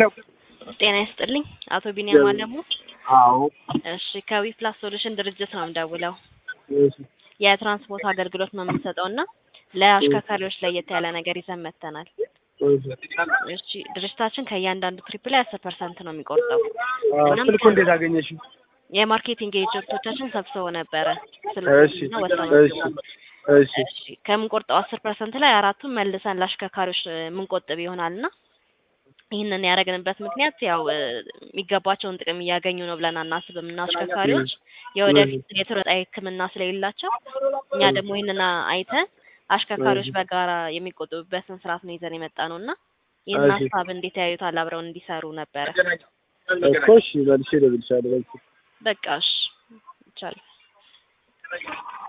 ጤና ይስጥልኝ አቶ ቢኒያም አለሙ። አዎ እሺ ከዊ ፕላስ ሶሉሽን ድርጅት ነው የምደውለው። እሺ የትራንስፖርት አገልግሎት ነው የምንሰጠው እና ለአሽከርካሪዎች ለየት ያለ ነገር ይዘን መጥተናል። እሺ እሺ ድርጅታችን ከእያንዳንዱ ትሪፕ ላይ አስር ፐርሰንት ነው የሚቆርጠው። አዎ፣ እናም ስልኩ እንዴት አገኘሽው? የማርኬቲንግ ኤጀንቶቻችን ሰብስበው ነበረ እሺ ስልኩና ወሰኑ። እሺ እሺ እሺ ከምንቆርጠው አስር ፐርሰንት ላይ አራቱን መልሰን ለአሽከርካሪዎች እ, የምንቆጥብ ይሆናል እና ይህንን ያደረግንበት ምክንያት ያው እ, የሚገባቸውን ጥቅም እያገኙ ነው ብለን አናስብም እና አሽከርካሪዎች የወደፊት የጡረታ ሕክምና ስለሌላቸው እኛ ደግሞ ይህንን አይተን አሽከርካሪዎች በጋራ የሚቆጥቡበትን ስርዓት ነው ይዘን የመጣ ነው እና ይህን እሺ። ሀሳብ እንዴት ያዩታል? አብረውን እንዲሰሩ ነበረ። እኮ እሺ መልሼ እደውልልሻለሁ። በቃ በቃ እሺ ይቻላል።